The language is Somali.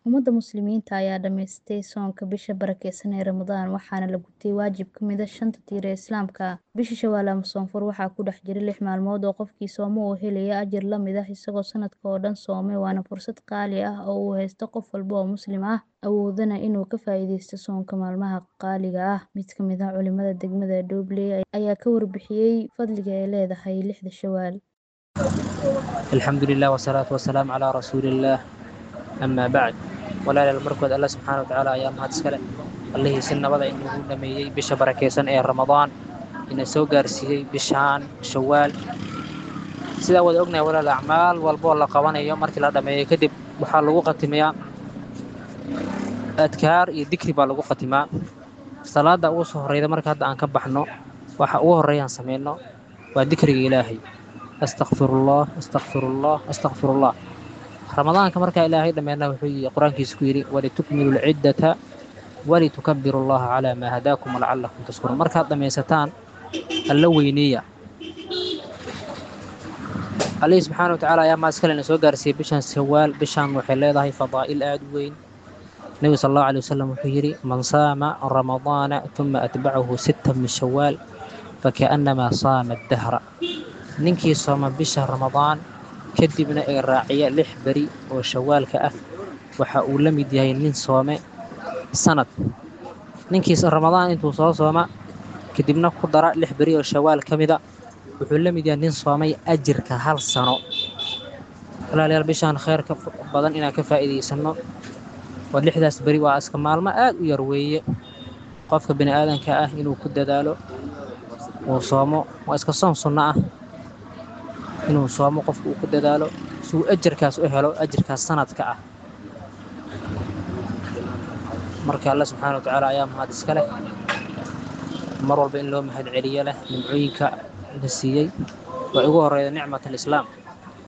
Ummadda Muslimiinta ayaa dhamaystay soonka bisha barakeysan ee Ramadaan waxaana la gutay waajib ka mid ah shanta tiir ee Islaamka. Bisha Shawaal ama Soonfur waxaa ku dhex jira lix maalmood oo qofkii sooma uu helayo ajir la mid ah isagoo sanadka oo dhan soomay waana fursad qaali ah oo uu haysto qof walba oo Muslim ah awoodana inuu ka faa'iideysto soonka maalmaha qaaliga ah. Mid ka mid ah culimada degmada Doobley ayaa ka warbixiyay fadliga ay leedahay lixda Shawaal. alxamdulilah wasalaatu wasalaamu calaa rasuulillaah amaa bacd walaalayaal markood alla subxaana wa tacaala ayaa mahad iskale allihii si nabada inagu dhameeyey bisha barakeysan ee ramadaan ina soo gaarsiiyey bishaan shawaal sidaa wada ognahay walaal acmaal walboo la qabanayo markii la dhameeyo kadib waxaa lagu khatimayaa adkaar iyo dikri baa lagu khatimaa salaada ugu soo horeyda marka hadda aan ka baxno waxa ugu horreeyaan samayno waa dikriga ilaahay astakfirullah astakfirullah astakfirullah ramadaanka markaa ilaahay dhammeena wuxuu yii qur-aankiisa ku yidhi walitukmilu lciddata walitukabiru allaha calaa maa hadaakum lacalakum tashkuruun markaad dhammaysataan alla weyneeya allihii subxaana wa tacaala ayaa maaskale na soo gaarsiiyey bishan shawaal bishaan waxay leedahay fadaa'il aad u weyn nebigu sal allahu alay wasalam wuxuu yidhi man saama ramadaana uma atbacahu sita min shawaal fakaannamaa saama addahra ninkii sooma bisha ramadaan kadibna ee raaciya lix beri oo shawaalka ah waxa uu la mid yahay nin soome sanad ninkiis ramadaan intuu soo sooma kadibna ku dara lix beri oo shawaal ka mida wuxuu la mid yahay nin soomay ajirka hal sano walaalayaal bishaan khayrka badan inaan ka faa'iidaysanno oo lixdaas beri waa iska maalmo aad u yar weeye qofka bini aadanka ah inuu ku dadaalo uu soomo waa iska soon sunno ah inuu soomo qofku uu ku dadaalo si uu ajarkaas u helo ajarkaas sanadka ah marka alla subxaana wa tacaala ayaa mahad iska leh mar walba in loo mahad celiyo leh nimcooyinka la siiyey waa ugu horreyda nicmat alislaam